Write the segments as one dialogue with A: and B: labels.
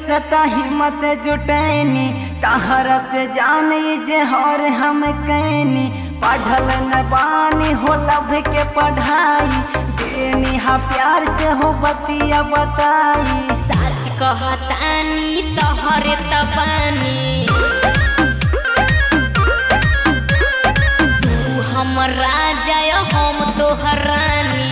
A: से त हिम्मत जुटैनी तहर से जानी जे हर हम कैनी पढ़ल न बानी हो लभ के पढ़ाई देनी हा प्यार से हो बतिया बताई
B: सच कहतानी तोहरे तबानी तू हमर राजा या हम तोहर रानी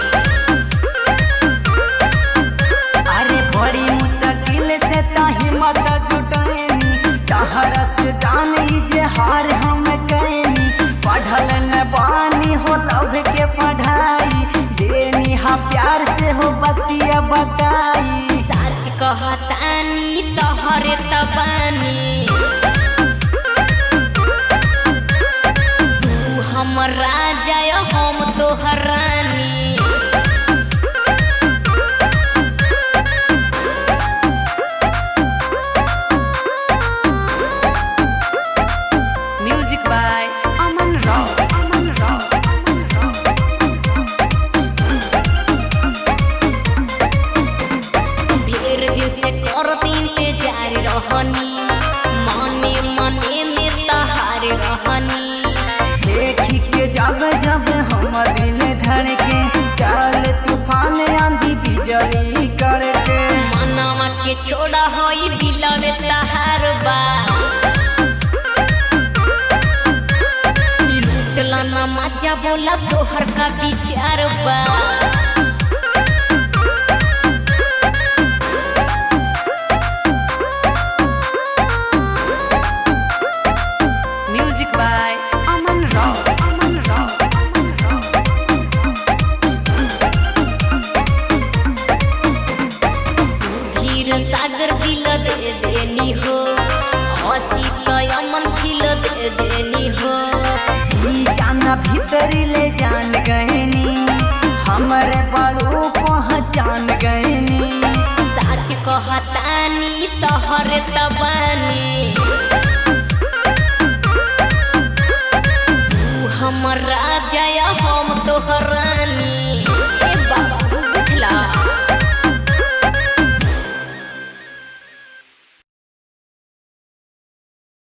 A: अरे बड़ी मुश्किल से त हिम्मत जुटैनी तहर से जानी जे हार हम कैनी पढ़ल न बानी हो लभ के पढ़ाई देनी हा प्यार से हो बतिया बताई
B: सच कहतानी तोहरे तबानी तू हमर राजा या हम तोहर रानी
C: Music by Aman Rao. Aman Rao.
B: ढेर दिन से करत इंतजार रहनी मने मने में तहार रहनी
A: देखी के जब जब हम दिल धड़के चल तूफान आंधी बिजली करके
B: मनवा के छोड़ा होई दिलवे तहार बा लूटला ना मजा बोला तोहर का विचार बा
C: Music by Aman Rao. Aman Rao.
B: धीर सागर दिल दे देनी हो हंसी कयमन दिल दे देनी हो
A: ई जाना भीतरी ले जान गहनी हमरे बड़ू पहचान गहनी
B: सच कहतानी तोहरे तबानी